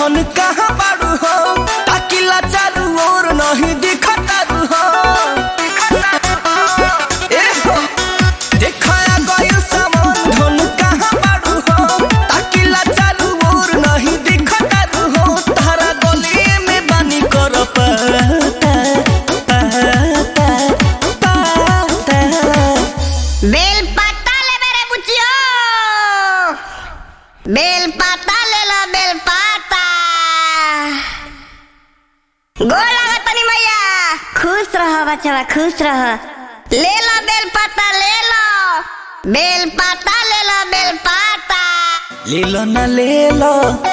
धन कहाँ बाड़ू हो ताकिला चारू ओर नहीं दिखतारू हो ए हो, देखाया गइल सामान धन कहाँ बाड़ू हो ताकिला चारू ओर नहीं दिखतारू हो तारा गली में बानी कर पाता पाता पाता बेल पत्ता ले मेरे बुच्चियो बेल पत्ता ले लो बेल पत्ता गोड़ लगा तनी मैया खुश रहो बच्चा खुश रहो ले लो बेल पत्ता ले लो बेल पत्ता ले लो बेल पत्ता ले लो ना ले लो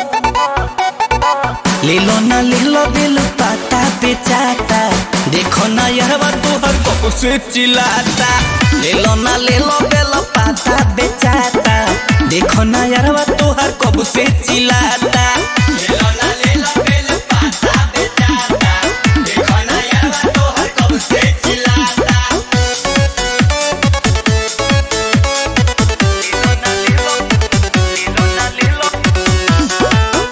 ले लो ना ले लो दिल पाता बेचाता देखो ना यहवा तोहर कब से चिल्लाता ले लो ना ले लो बेल पाता बेचाता देखो ना यहवा तोहर कब से चिल्लाता ले लो ना ले लो बेल पाता बेचाता देखो ना यहवा तोहर कब से चिल्लाता ले लो ना ले लो ले लो ना ले लो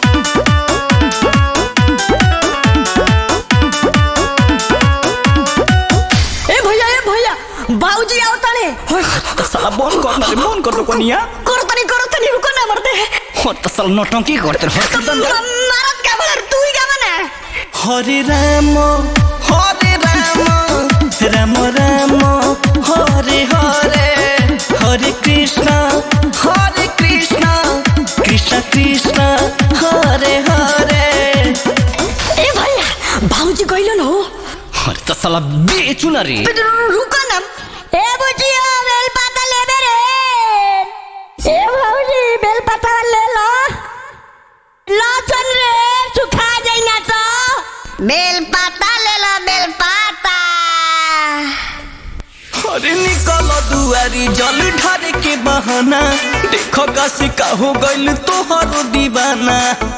ए भैया ए भैया बाबूजी आओ ताने साला बंद कर ना रे बंद कर दो कोनिया करो तनी करो तनी रुको ना मरते हो तो साला नौटंकी करते रहो मारत का बोलर तू ही का बना हरे राम हरे राम राम राम हरे हरे हरे कृष्ण हरे कृष्ण कृष्ण कृष्ण हरे हरे ए भैया बाबूजी गइलो न हो हरे तो साला बेचू ना रे रुको ना ए बुचियो बेल पाता ले मेरे ए बाबूजी बेल पाता ले लो लो चल रे सुखा जाई ना तो बेल पत्ता ले लो बेल पत्ता अरे निकल दुआरी जल ढारे के बहाना देखो काशी का हो गइल तोहरो दीवाना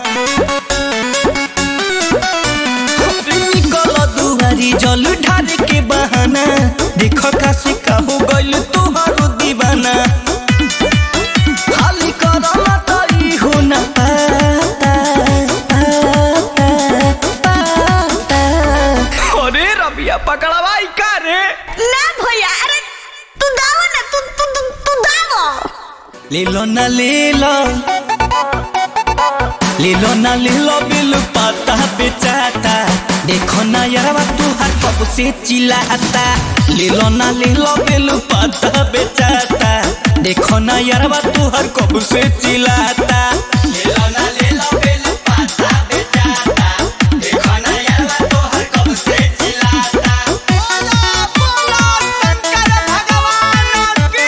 अरे निकल दुआरी जल ढारे के बहाना देखो काशी का हो गइल तोहरो दीवाना खाली करला तई हो ना पाता पाता पाता अरे रबिया पकड़वाई का रे ना भैया अरे तू दाव ना तू तू तू, तू दाव ले लो ना ले लो ले लो ना ले लो बिल पाता बेचाता देखो ना यारवा तू हर कब से चिल्लाता ले लो ना ले लो बिल पाता बेचाता देखो ना यारवा तू हर कब से चिल्लाता ले लो ना ले लो बिल पाता बेचाता देखो ना यारवा तू हर कब से चिल्लाता बोलो बोलो शंकर भगवान की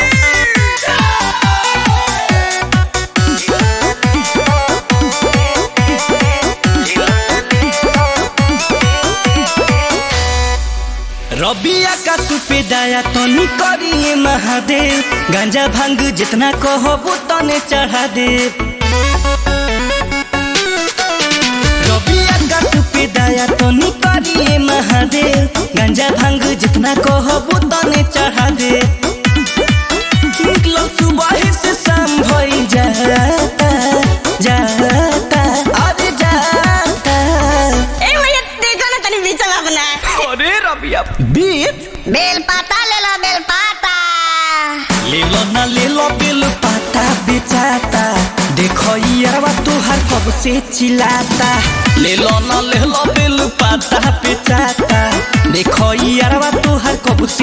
रबिया का तू पे दाया तनी करिए महादेव गांजा भांग जितना कहबो तने चढ़ा दे रबिया का तू पे दाया तनी करिए महादेव गांजा भांग जितना कहबो तने चढ़ा दे निकलो सुबह से शाम भई जाता जाता अरे जाता ए भैया देखो ना तनी बीच में अपना अरे रबिया बीच बेल पत्ता ले लो बेल पत्ता ले लो ना ले लो बिल पाता बेचाता देखो यारवा तुहार कब से चिल्लाता ले लो ना ले लो बिल पाता बेचाता देखो यारवा तुहार कब